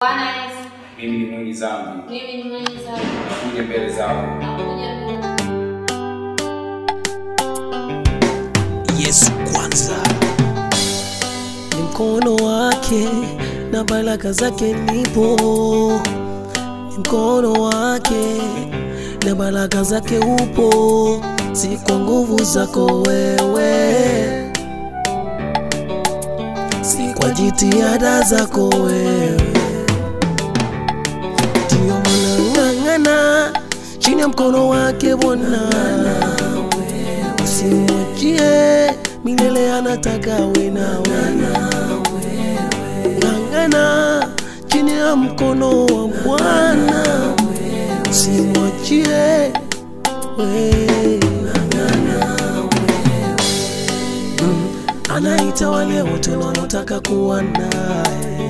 Bwana Yesu, mimi ni mwenye dhambi, mimi ni mwenye dhambi, nakuja mbele zako. nakuja mbele Yesu kwanza. ni mkono wake na baraka zake nipo, ni mkono wake na baraka zake upo, si kwa nguvu zako wewe, si kwa jitihada zako wewe, ndio maana ng'ang'ana chini ya mkono wake Bwana usimwachie milele, anataka we nawe ng'ang'ana chini ya mkono wa Bwana, usimwachie we Mm, anaita wale wote wanaotaka kuwa naye,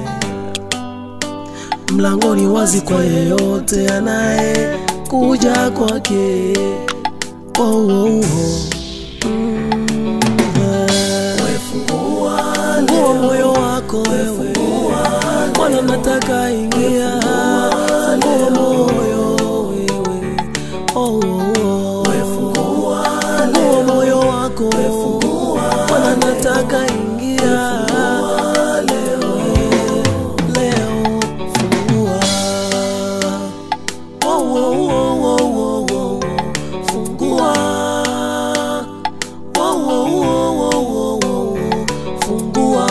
mlangoni wazi kwa yeyote anaye kuja kwake. Oh, oh, oh. Mm, eh. Fungua moyo wako wewe, Bwana nataka ingia. Fungua moyo wewe, oh, oh, oh. Fungua moyo wako, Bwana nataka ingia. Leo, leo fungua. Oh, oh, oh, oh, oh, oh. Fungua. Oh, oh, oh, oh, oh, oh. Fungua.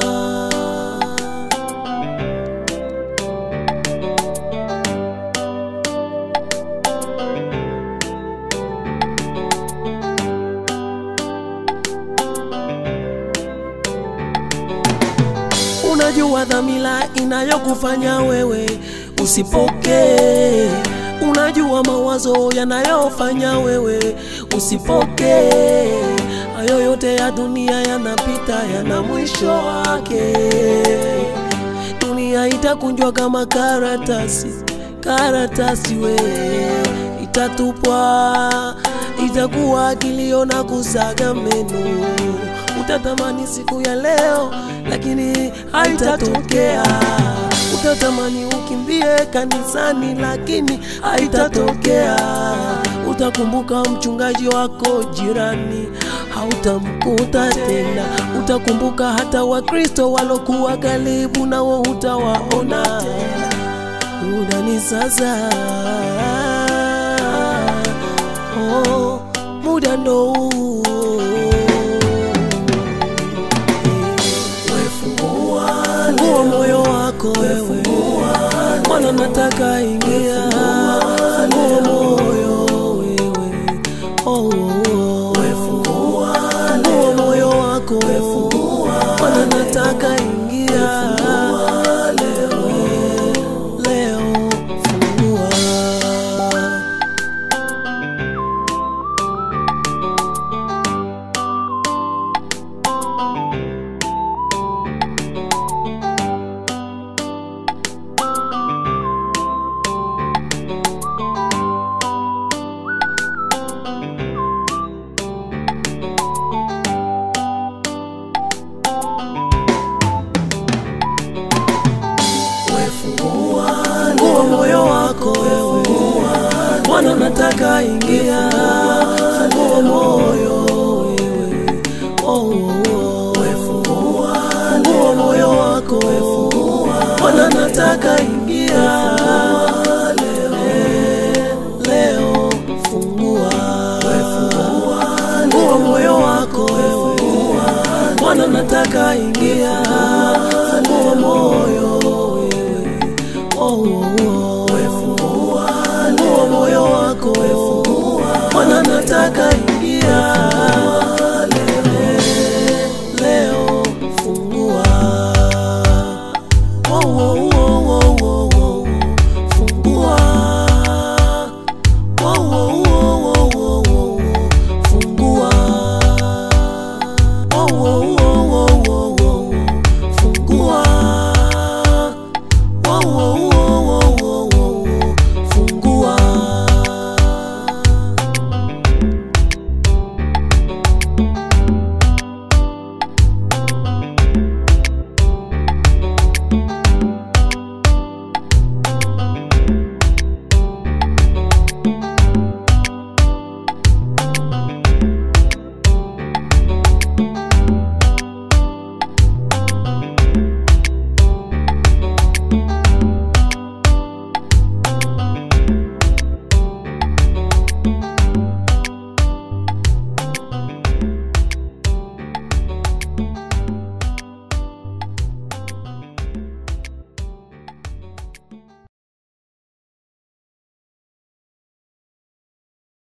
Unajua dhamira inayokufanya wewe usipokee. Unajua mawazo yanayofanya wewe usipokee. Hayo yote ya dunia yanapita, yana mwisho wake. Dunia itakunjwa kama karatasi, karatasi we itatupwa, itakuwa kilio na kusaga meno. Utatamani siku ya leo, lakini haitatokea. Utatamani ukimbie kanisani, lakini haitatokea. Utakumbuka mchungaji wako jirani, hautamkuta tena. Utakumbuka hata Wakristo walokuwa karibu nao hutawaona tena. Muda ni sasa, oh, muda ndo huu. Fungua moyo wako wewe, Bwana nataka ingia. Fungua moyo wewe, oh, oh, oh. Fungua moyo wako, Bwana nataka ingia. Leo, leo fungua. Fungua moyo wako wewe, Bwana nataka ingia. Fungua moyo wewe, oh, oh, oh. Fungua moyo wako Bwana nataka ingia. Leo, leo fungua. Fungua moyo wako Bwana nataka ingia. Fungua moyo wewe, oh, oh, oh. Fungua moyo wako Bwana nataka ingia. Leo, leo fungua. Oh, oh, oh, oh,